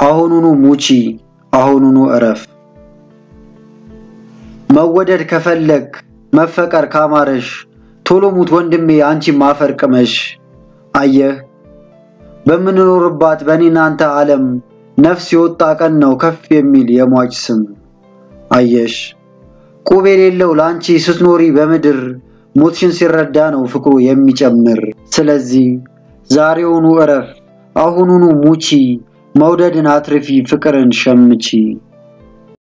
አሁኑኑ ሙቺ፣ አሁኑኑ እረፍ። መወደድ ከፈለግ መፈቀር ካማረሽ ቶሎ ሙት ወንድሜ አንቺ ማፈር ቅመሽ። አየህ በምንኖርባት በእኔ ናንተ ዓለም ነፍስ የወጣ ቀን ነው ከፍ የሚል የሟች ስም። አየሽ ቁብ የሌለው ለአንቺ ስትኖሪ በምድር ሞትሽን ሲረዳ ነው ፍቅሩ የሚጨምር። ስለዚህ ዛሬውኑ እረፍ፣ አሁኑኑ ሙቺ፣ መውደድን አትርፊ፣ ፍቅርን ሸምቺ።